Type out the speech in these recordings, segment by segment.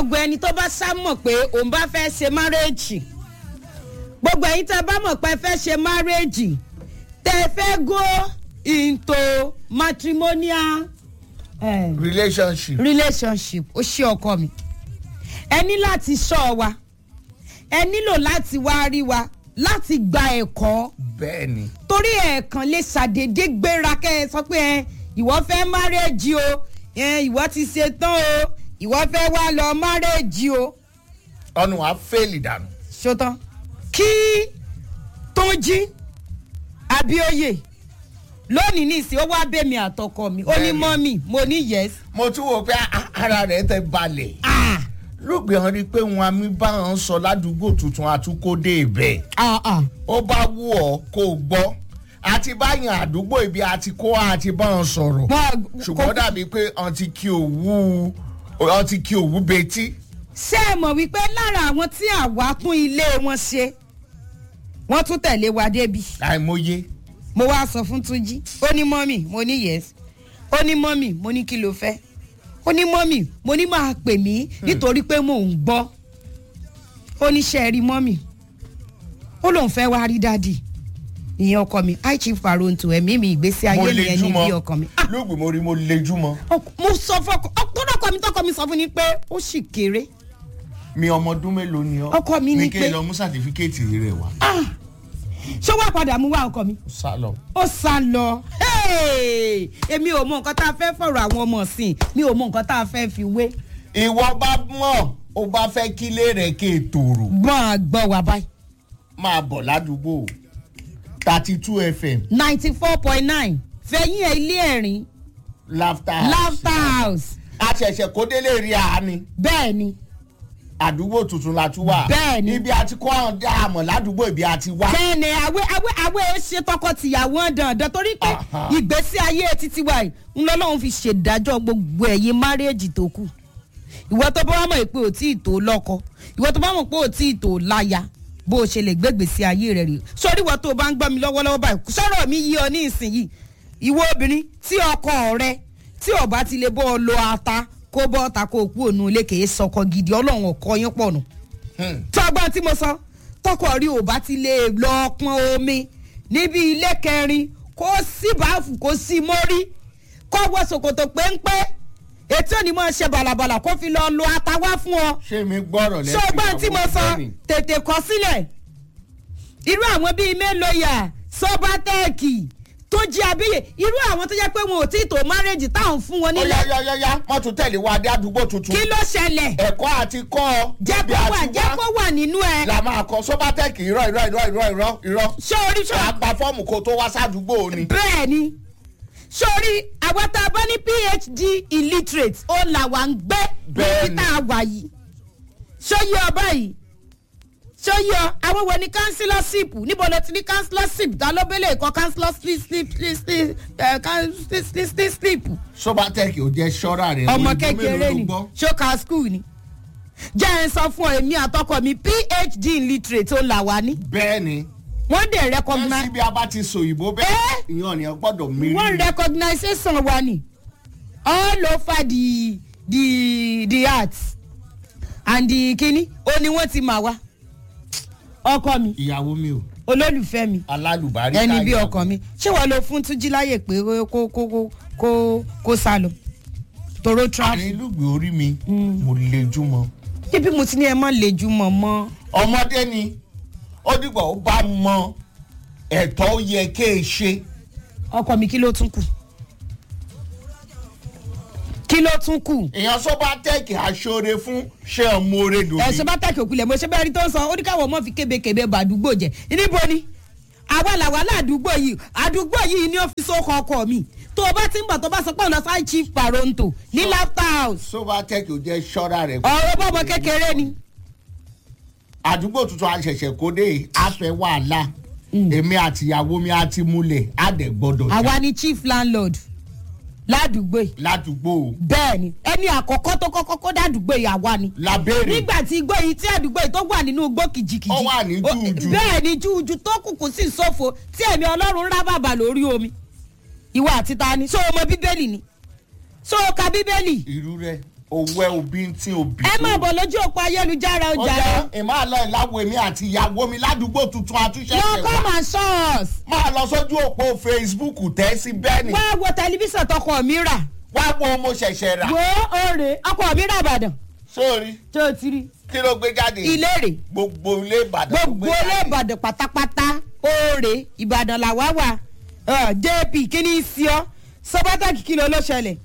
gbogbo ẹni tó bá sá mọ̀ pé òun bá fẹ́ ṣe márẹ́ẹ̀jì gbogbo ẹ̀yin tẹ́ bá mọ̀ pé ẹ fẹ́ ṣe márẹ́ẹ̀jì tẹ́ fẹ́ go into matrimonial eh, relationship relationship ó ṣe ọkọ mi ẹ ní láti sọ wa ẹ nílò láti wá rí wa láti gba ẹ̀kọ́ bẹ́ẹ̀ ni torí ẹ̀ẹ̀kan lè ṣàdédé gbéra kẹ́ ẹ sọ pé ẹ ìwọ fẹ́ márẹ́jì o ẹ ìwọ ti ṣe tán o ìwọ fẹ́ wá lọ márẹ́jì o ọ̀nà wa fẹ́ẹ̀lì dànù. ṣótán kí tóńjí abíóyè lónìí ní ìsìn ó wá bẹ́mi àtọkọ mi ó ní Bẹ́ẹ̀ni. mọ́mì mo ní yẹ́s mo tún wò pé a- ara rẹ̀ tẹ balẹ̀. lóògbé hàn rí i pé wọn àmì bá wọn sọ ládùúgbò tuntun àtúkọ́dé ibẹ̀. ó bá wù ọ́ kó o gbọ́ àti báyìí àdúgbò ibi àti kó àti bá wọn sọ̀rọ̀ ṣùgbọ́n dàbí pé ọtí kí òwú ọtí kí òwú betí. ṣé ẹ mọ̀ wípé lára àwọn tí àwa tún ilé wọn ṣe wọ́n tún tẹ̀lé wa débi àìmọye mo wá sọ fún túnjí ó ní mọ́mì mo ní yẹ́s ó ní mọ́mì mo ní kí ló fẹ́ ó ní mọ́mì mo ní máa pè mí nítorí pé mò ń gbọ́ ó ní ṣe é rí mọ́mì ó lóun fẹ́ wá rí dádì ìyẹn ọkọ mi high chief paronto ẹ̀mí mi ìgbésí ayé mo mi ẹni bí lejúmọ́ ọkọ mi. Ah, lóògbé mo rí mo lejúmọ́ ọk- mo sọ fọkọ ọkọ ọkọ mi tọkọ mi sọ fún ni pé ó sì kéré mi ọmọ ọdún mélòó ni ọ. Ọkọ mi ní kí pé- n lọ mú sàtífíkẹ́ẹ̀tì rẹ̀ wá. ṣé wàá padà mú wá ọkọ mi. ó sá lọ. ó sá lọ Hey! èmi ò mọ nǹkan tá a fẹ́ fọ̀rọ̀ àwọn ọmọ sí mi ò mọ nǹkan tá a fẹ́ fi wé ìwọ bá mọ̀ ó bá fẹ́ kílé rẹ̀ ké tòrò gbọ́n àgbọ̀ wà báyìí máa bọ̀ ládùúgbò thirty two fm ninety four point nine fẹ̀yìn ẹ̀ ilé ẹ̀rín laughter house. laughter house a ṣẹ̀ṣẹ̀ kó délé rí àání bẹ́ẹ̀ ni àdúgbò tuntun la tún wà. Bẹ́ẹ̀ni. ibi àti kó àwọn dá àmọ̀ ládùúgbò ibi àti wá. bẹ́ẹ̀ ni àwẹ̀ àwẹ̀ àwẹ̀ ṣe tọkọ-tìyàwó dandan torí pé Aha. ìgbésí ayé títí wa yìí ń lọ́lọ́run fi ṣèdájọ́ gbogbo ẹ̀yin márẹ́ẹ̀jì tó kù ìwọ tó bá wà mọ̀ pé ò tí ì tó lọ́kọ ìwọ tó bá mọ̀ pé ò tí ì tó láya bó o ṣe lè gbégbèsí ayé rẹ rè sórí ìwọ tó o bá ń gbọ́ mi lọ́wọ́lọ́wọ́ báyìí sọ̀rọ̀ mi yí ọ ní ìsinyìí ìwọ obìnrin tí ọkọ rẹ tí ọba ti lè bọ́ ọ lo ata kó bọ́ ọta kó o kú òun ilé kèé sọkọ gidi ọlọ́run ọkọ yín pọ̀ nù Hmm. tọgbọ́n tí mo sọ tọkọ rí ò bá ti lè lọ pọn omi níbi ilé kẹrin kó sí báàfù kó sí mórí kó wọ ṣòkòtò péńpé ètò òní mọ̀ ṣe bàlàbàlà kó fi lọ lo ata wá fún ọ ṣé mi gbọ́rọ̀ lẹ́sìn ṣọgbọ́n tí mo sọ ìyàwó tètè kọ sílẹ̀ irú àwọn bíi mélòóyà sọ́bátẹ́ẹ̀kì tó jí abíyè irú àwọn tó jẹ́ pé wọn ò tí ì tó márẹ́jì táwọn fún wọn ó nílẹ̀ yá yá yá yá wọ́n tún tẹ̀lé wa dé àdúgbò tuntun. kí ló ṣẹlẹ̀ ẹ̀kọ́ àti kọ́ ọ jẹ́ ibi kó wà àti jẹ́ kó wà nínú ẹ la máa kọ sọ́bátẹ́ẹ̀kì irọ́ irọ́ irọ́ irọ́ irọ́ irọ́. ṣé orí ṣọ́ wàá gba fọ́ọ̀mù kó tó wá sádùúgbò ni. bẹ́ẹ̀ ni sórí àwọn tá a bá ní phd illiterate ó là wà ń gbé Bẹ́ẹ̀ níbi ni. tá a wà yìí sóyè ọba yìí sóyè ọ àwọn wo ni councillorship níbo ló ti ní councillorship ta ló bẹ́lẹ̀ kọ́ councillorship slip slip slip ẹ̀ councillor slip slip slip sọ́bátẹ́ẹ̀kì ò jẹ́ ṣọ́ra rẹ̀ ọmọ òyìnbó kékeré mélòó ló ni gbọ́? ṣókà school ni jẹ́ ẹ̀ sọ fún ọ èmi àtọkọ mi phd illiterate ó là wà ní bẹ́ẹ̀ ni wọ́n dẹ̀ ẹ recognize síbi a bá ti sọ òyìnbó bẹ́ẹ̀ ìyàn ni ẹ gbọ́dọ̀ mírí. one recognition wa ni all over the the the arts and the kini ó ní wọ́n ti mà wá ọkọ mi ìyàwó mi o olólùfẹ́ mi alálùbárí ẹni bí ọkọ mi ṣé wàá lọ fún túnjí láyè pé kó kó kó kó kó sá lọ toro traffic àárín lùgbì orí mi mo lejú mọ. níbi mo ti ní ẹ má lejú mọ́ mọ́ ọmọdé ni ó dìgbà ó bá mọ ẹ̀tọ́ yẹ ké e ṣe. ọkọ mi kí ló tún kù kí ló tún kù èèyàn sọ́bátẹ́ẹ̀kì aṣọ́re fún ṣé ọmọ oore dòbí. ẹ̀sọ́ bá tẹ̀kì òkulẹ̀ mo ṣe bẹ́ẹ̀ rí tó ń sọ ó ní káwọn ọmọ fi kébékébé ba àdúgbò jẹ níbo ni àwa làwa ládùúgbò yìí àdúgbò yìí ní ọ́fíìsì ọkọ̀ ọkọ mi tó o bá ti ń bọ̀ tó bá sọ pé ọ̀nà sáì chief paronto ní laughter house sọ́bátẹ́ẹ̀kì ò jẹ́ ṣọ́ra rẹ̀. ọ̀rọ̀ bọ́mọ kékeré ni àdúgbò tuntun àṣẹ̀ṣẹ̀ kó dé àfẹ́ wàhálà èmi àtìyàwó mi á ti múlẹ̀ á dẹ̀ gbọ́dọ̀ jà àwa ni chief landlord ládùúgbò yìí ládùúgbò bẹ́ẹ̀ ni ẹni àkọ́kọ́ tó kọ́kọ́ kó dádùúgbò yìí àwa ni labẹ́rẹ̀ nígbà tí igbó yìí tí àdúgbò yìí tó wà nínú igbó kìjìkìjì Ó wà ní ó- júùjù. bẹ́ẹ̀ ni júùjù tó kùkù sí ìsòfò tí ẹ̀mí ọlọ́run ń rá bàbà lórí omi ìwà àti ta ni so ọmọ bíbélì ni so ka bíbélì irú rẹ̀ owó ẹ òbí tí òbí. ẹ máa bọ̀ lójú òpó ayélujára ọjà ọjà rẹ. ìmọ̀ àlọ́ ìláwọ̀ èmi àti ìyàwó mi ládùúgbò tuntun àtúnṣe lọ come and show us. máa lọ sójú òpó facebook tẹ́ sí bẹ́ẹ̀ni wá wo tẹlifíṣàn tọkọ mi rà. wá wo mo ṣẹ̀ṣẹ̀ rà wo oore ọkọ mi rà ìbàdàn sórí tó o ti rí. kí ló gbé jáde ilé rè gbogbo ilé ìbàdàn ló gbogbo gbé ilé jáde. ìbàdàn pátápátá oore ìbàdàn làwa wà Ọ, jp kí ni í sí ọ sọ pàtàkì kí ló ló ṣẹlẹ̀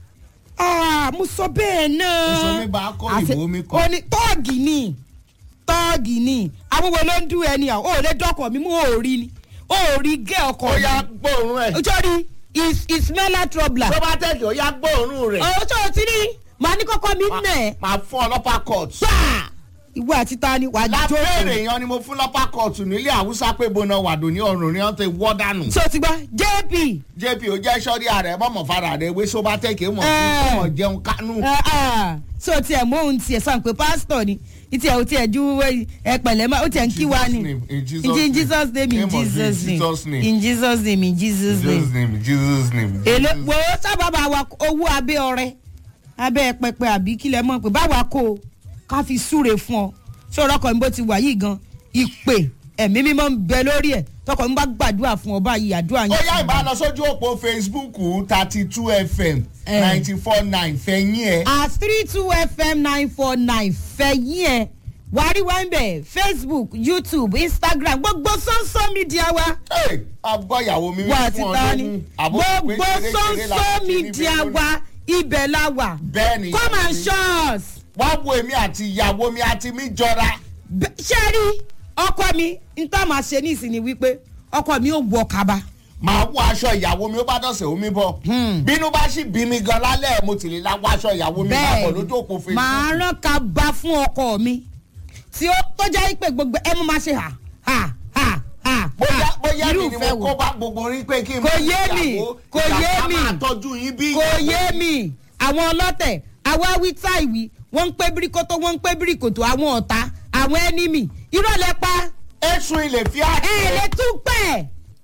Ah, mo sọ bẹ́ẹ̀ náà. Èso mi bá kọ́, Àṣẹ- ìbò mi kọ́. ó ní tọ́ọ̀gì ni tọ́ọ̀gì ni àwọn wo ló ń dún ẹni à ó lè dọ́kọ̀ mi mú òòrí ni òòrí gé ọkọ̀ ó mi. yá gbóòórùn ẹ̀ nítorí is ismaila troubler. tó bá tẹ̀lé ó yá gbóòórùn rẹ̀ ọ̀rọ̀ tó o ti rí màá ní kọ́kọ́ mi nà ẹ́. máa fún ọlọ́pàá court. gbà ìwọ àti ta ni wàá jó lábẹ́rẹ̀ yan ni mo fún lọ́pàá court nílé àwùsá pé bona wàdò ní ọ̀run ni wọ́n ti wọ́ dànù. so ti gbọ́ jp jp ó jẹ́ sọ́rí ààrẹ mọ̀mọ́ fara rẹ̀ wé sóbá tẹ̀kẹ́ mọ̀ Eh. fún ọmọ jẹun kánú. Ah, ah. so tiẹ̀ mú òun tiẹ̀ sàn pé pásítọ̀ ni ìtì ẹ̀ ò tiẹ̀ ju ẹ pẹ̀lẹ́ máa ó tiẹ̀ ń kí wa ni In Jesus' in name. Jesus name in Name of Jesus Jesus name name. in Jesus name in Jesus jesus name. name jesus name. èlé wo sábàbà wa owó abẹ́ ọrẹ abẹ́ pẹpẹ àbí kílẹ̀ mọ̀ pé báwa kó o ká fi súre fún ọ sọ̀rọ̀ ọkọ̀ mi bó ti wà yìí gan ìpè ẹ̀mí mímọ́ ń bẹ lórí ẹ̀ tọkọ̀ mi bá gbàdúrà fún ọ báyìí àdúrà ó yẹn. yá ìbá lọ sójú òpó facebook thirty two fm Eh. ninety four nine fẹ̀yìn ẹ̀. at three two fm nine four nine fẹ̀yìn ẹ̀ wàrí wá ń bẹ̀ facebook youtube instagram gbogbo sọ́nsọ́ mídíà wa agbọ́yàwó mi wà fún ti ọ ta ni lóhùn. Àbó pé gbogbo ṣeré-ṣeré sọ́nsọ́ làwọn ti ní mídíà fídíò. wa ibẹ̀ la wà bẹ́ẹ̀ ni come and show us. wá wo èmi àti ìyàwó mi àti mi jọra. Bẹ́- ṣé ẹ rí ọkọ mi n tá máa ṣe ní ìsìn ni wípé ọkọ mi ò wọ kaba. màá wọ aṣọ ìyàwó mi ó bá dọ̀sẹ̀ omi bọ̀. bínú bá sì bí mi gan lálẹ́ mo ti lè la wọ aṣọ ìyàwó mi máa bọ̀ lójú òpó facebook. màá rán kaba fún ọkọ mi tí ó tó jẹ́ pé gbogbo ẹ mú máa ṣe hà hà hà hà bóyá hà. bóyá mi ni Irúfẹ́ mo wo? kó bá gbogbo rí pé kí n Kò yé mi, ìyàwó kò yé ìyàwó mi. máa tọ́jú yín bí. kò yé mi àwọn ọlọ́tẹ̀ àwa wí táìwì wọ́n ń pé bíríkótó wọ́n ń pé bíríkòtò àwọn ọ̀tá àwọn ẹnímì ìrọ̀lẹ́ pa èsùn ilé fi á. ẹ̀ lè tún pẹ́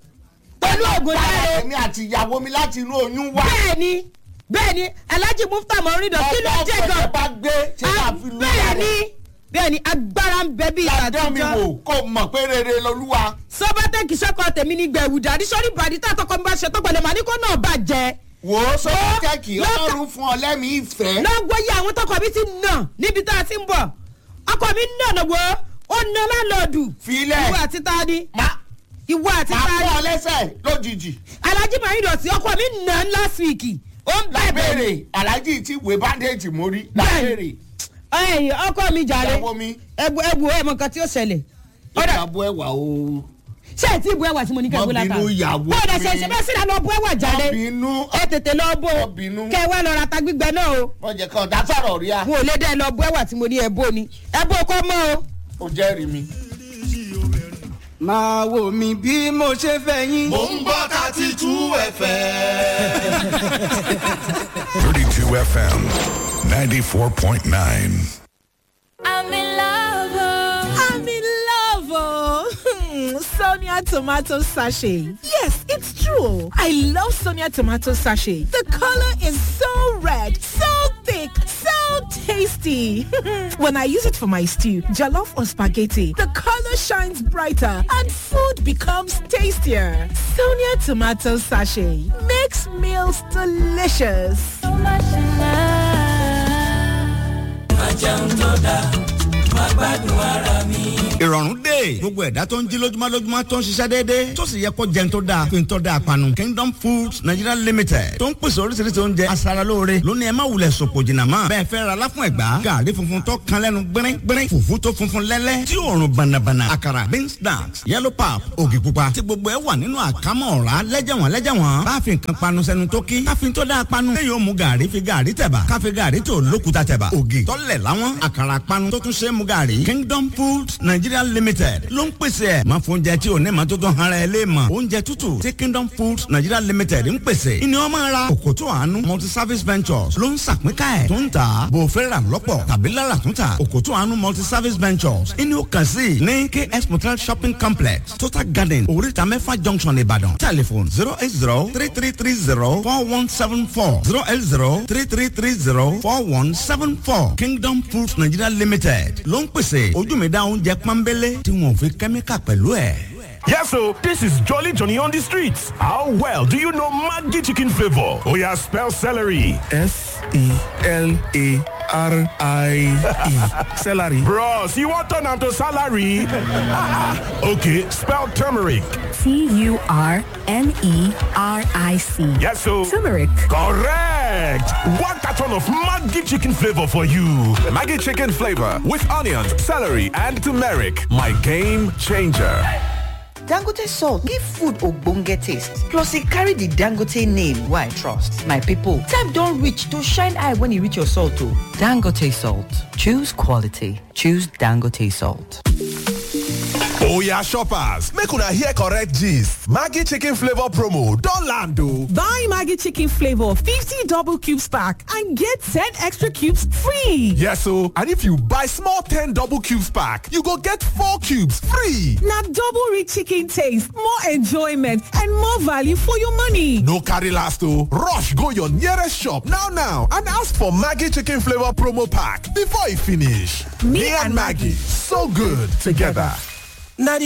pẹ̀lú ògùn láre. èmi àti ìyàwó mi láti inú oyún wá. bẹ́ẹ̀ni bẹ́ẹ̀ni alhaji mufta mọ̀rìndọ̀ kí ló jẹ́ ọ̀pọ̀ gan. ọ̀pọ̀ bá gbé ṣe Ah, máa fi lu bẹ́ẹ̀ni bẹ́ẹ̀ni agbára ń bẹ bí ládọ́ mi àtijọ́. wò kó mọ̀ pé rere lolúwa. sọ́bátẹ́kì sọ́kọ tèmi ní gbẹ̀wù dàdí sọ́rí bàdí tá àtọkọ mi bá ṣe tó pẹ̀lẹ́ màá ní kó náà bàjẹ́. wò ó sọ Ó, jẹ́kì lọ́kà- ọlọ́run fún ọ lẹ́mìí ìfẹ́. lọ́gbọ́ yẹ àwọn tọkọ mi ti nà níbi tá a ti ń bọ̀ ọkọ mi nà lọ́wọ́ ó nà lálọ́ọ̀dù. Filẹ̀. ìwọ àti ta ni má ìwọ àti má ta fún ni ọ lẹ́sẹ̀ lójijì. alhaji mọ̀rìndọ̀ sí ọkọ mi nà last week ó ń bẹ̀bẹ̀ lábẹ́rẹ̀ aláàjì tí ìwé bandage mórí lábẹ́rẹ̀ ẹ̀yìn ọkọ mi jàre ìyàwó mi ẹ̀bù ẹ̀bù ẹ̀ mọ̀ nǹkan tí ó ṣẹlẹ̀. ọ̀dà ìyàbọ̀ ẹ̀wà o. ṣé ẹ ti bu ẹwà tí mo ní kẹ́ ẹ bó Má látà bínú ìyàwó bọ́ọ̀dà ṣe mi. ṣe bẹ́ẹ̀ síra lọ bu ẹwà jáde Má bínú. ẹ tètè lọ bó Má bínú. kẹ wá lọ ra ta gbígbẹ náà o wọ́n jẹ́ kí ọ̀dà sọ̀rọ̀ rí a. n ò lè dẹ́ lọ bu ẹwà tí mo ní ẹ bó ni ẹ bó kọ́ mọ́ o. ó jẹ́rìí mi. máa wò mí bí mo ṣe fẹ́ yín. Mo ń gbọ́ thirty two ẹ̀fẹ̀. 32 FM 94.9. I'm in love. oh. I'm in love, oh. Hmm, Sonia tomato sachet. Yes, it's true. I love Sonia tomato sachet. The color is so red, so thick, so tasty. when I use it for my stew, jollof or spaghetti, the color shines brighter and food becomes tastier. Sonia tomato sachet makes meals delicious. So much in love. ìrọ̀rùn dé gbogbo ẹ̀dá tó ń jí lójúmọ́ lójúmọ́ tó ń ṣiṣẹ́ déédéé tó sì yẹ kó jẹun tó dáa fi ń tọ́ da àpanu kingdom foods nigeria limited tó ń pèsè oríṣiríṣi oúnjẹ aṣaralóore lónìí ẹ má wulẹ̀ sòpò jìnnà mọ́ bẹ́ẹ̀ fẹ́ ra láfún ẹ̀gbá gàrí funfun tó kan lẹ́nu gbẹ́rẹ́ gbẹ́rẹ́ fùfú tó funfun lẹ́lẹ́ tí òórùn bànàbànà àkàrà beans snacks yellow pap ògì pupa tí gbogbo ẹ wà nínú àkámọ́ ọ̀rá lẹ́jẹ̀wọ̀n lẹ́jẹ̀wọ̀n bá fi nǹkan panu sẹ́nu tó kí káfíń tó dáa panu lẹ́yìn ó mu gàrí fi gàrí tẹ̀bà káfí gàrí tó lókuta tẹ̀bà ògì tọ́lẹ̀ láwọn àkàrà panu tó tún ṣe é mu gàrí kingdom foods nigeria limited ló ń pèsè ẹ̀ máa fún oúnjẹ tí ò ní ma tó tán ara ẹ lé mọ̀ oúnjẹ tútù tí kingdom foods nigeria limited ń pèsè ìní ọmọ ara òkòtò àánú multi service ventures ló ń sàpínká ẹ̀ tó ń tà bò fẹ́ rà lọ́pọ̀ tàbí lára tó ń tà òkòtò àánú multi service ventures ìní ó kàn sí ní ks motel shopping complex total garden oríta mẹ́fà junction ìbàdàn telephone zero eight zero three three three zero four one seven four zero eight zero three three three zero four one seven four kingdom foods nigeria limited ló ń pèsè ojúmẹ̀dá oúnjẹ pọ́nbélé tí wọn ò fi kẹ́míkà pẹ̀lú ẹ̀. Yes, so this is Jolly Johnny on the streets. How well do you know Maggi chicken flavor? Oh yeah, spell celery. S E L A R I E. Celery. Bros, you want turn am to salary? okay, spell turmeric. T U R M E R I C. Yes, so Turmeric. correct. One carton of Maggi chicken flavor for you. Maggie chicken flavor with onions, celery, and turmeric. My game changer. Dangote salt give food ogbonge taste. Plus e carry the Dangote name wey I trust. My people, time don reach to shine eye when e reach your salt o. Dangote salt. Choose quality. Choose Dangote salt. Oya shoppers, make una hear correct gist. Maggie chicken flavor promo don land o. Buy Maggie chicken flavor 50 double cubes pack and get 10 extra cubes free. Yes o, and if you buy small 10 double cubes pack, you go get 4 cubes free. Na double rich chicken taste, more enjoyment and more value for your money. No carry last o, rush go your nearest shop now now and ask for Maggie chicken flavor promo pack before e finish. Me and Maggie, so good together.